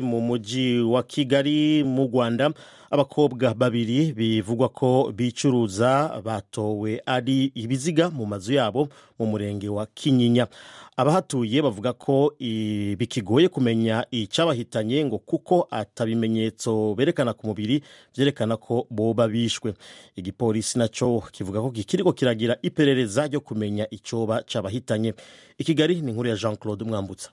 mu mujyi wa kigali mu rwanda abakobwa babiri bivugwa ko bicuruza batowe ari ibiziga mu mazu yabo mu murenge wa kinyinya abahatuye bavuga ko i- bikigoye kumenya icyabahitanye ngo kuko atabimenyetso berekana ku mubiri byerekana ko boba bishwe igipolisi nacyo kivuga ko kikiriko kiragira iperereza ryo kumenya icyoba cyabahitanye i kigali ni inkuru ya jean claude mwambutsa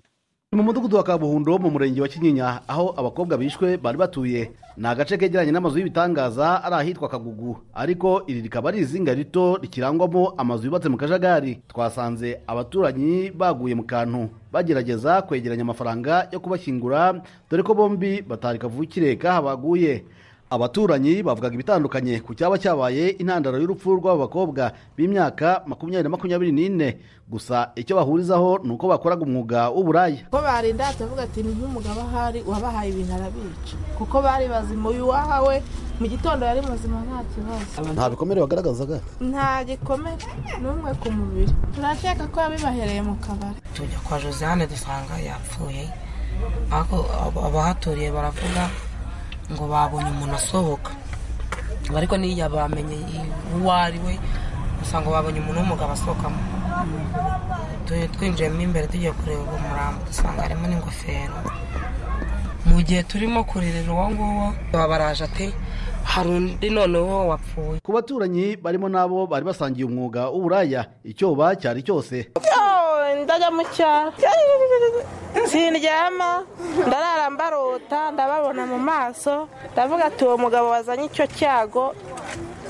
ni mu mudugudu wa kabuhundo mu murenge wa kinyinya aho abakobwa bishwe bari batuye ni agace kegeranye n'amazu y'ibitangaza ari ahitwa kagugu ariko iri rikaba ari izinga rito rikirangwamo amazu yubatse mu kajagari twasanze abaturanyi baguye mu kantu bagerageza kwegeranya amafaranga yo kubashyingura dore ko bombi batari kavukire k'aho baguye abaturanyi bavugaga ibitandukanye ku cyaba cyabaye intandaro y'urupfu rw'aba bakobwa b'imyaka makumyabiri na makumyabiri n'ine gusa icyo bahurizaho ni uko bakoraga umwuga w'uburaya ko barinda tukavuga ati ni nk'umugabo ahari uwabahaye ibintu arabica kuko bari bazima uyu wahawe mu gitondo yari muzima nta kibazo nta bikomere bagaragazaga nta gikomere n'umwe ku mubiri turakeka ko yabibahereye mu kabari tujya kwa josiane dusanga yapfuye ariko ab- abahaturiye baravuga ngo babonye umuntu asohoka ariko n'iyo bamenye i- uwo ari we usanga babonye umuntu w'umugabo asohokamo Tu- twinjiyemo imbere tugiye kureba uwo murambo dusanga harimo n'ingofero mu gihe turimo kurerera uwo nguwo baba baraje ati hari undi noneho wapfuye ku baturanyi barimo n'abo bari basangiye umwuga w'uburaya icyoba cyari cyose ndajya mu cyaro sindyama ndarara mbarota ndababona mu maso ndavuga ati uwo mugabo wazanye icyo cyago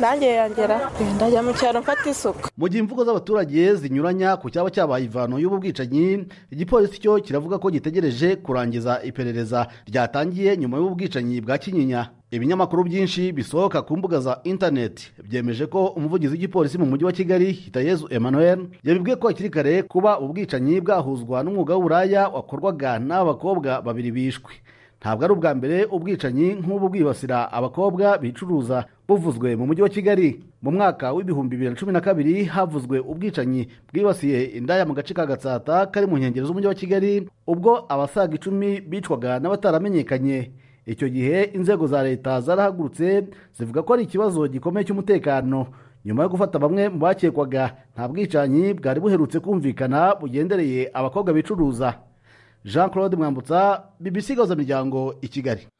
nanjye yangera ndajya mu cyaro mfata isuku mu gihe imvugo z'abaturage zinyuranya ku cyaba cyabaye ivano y'ubu bwicanyi igipolisi cyo kiravuga ko gitegereje kurangiza iperereza ryatangiye nyuma y'ubu bwicanyi bwa kinyinya ibinyamakuru byinshi bisohoka ku mbuga za interineti byemeje ko umuvugizi w'igipolisi mu mujyi wa kigali hitayezu emmanuel yabibwiye ko hakiri kare kuba ubu bwicanyi bwahuzwa n'umwuga w'uburaya wakorwaga n'abakobwa babiri bishwe ntabwo ari ubwa mbere ubwicanyi nk'ubu bwibasira abakobwa bicuruza buvuzwe mu mujyi wa kigali mu mwaka w'ibihumbi bibiri na cumi na kabiri havuzwe ubwicanyi bwibasiye indaya mu gace ka gatsata kari mu nkengero z'umujyi wa kigali ubwo abasaga icumi bicwaga n'abataramenyekanye icyo gihe inzego za leta zarahagurutse zivuga ko ari ikibazo gikomeye cy'umutekano nyuma yo gufata bamwe mu bakekwaga nta bwicanyi bwari buherutse kumvikana bugendereye abakobwa bicuruza jean claude mwambutsa bbc gahuzamiryango i kigali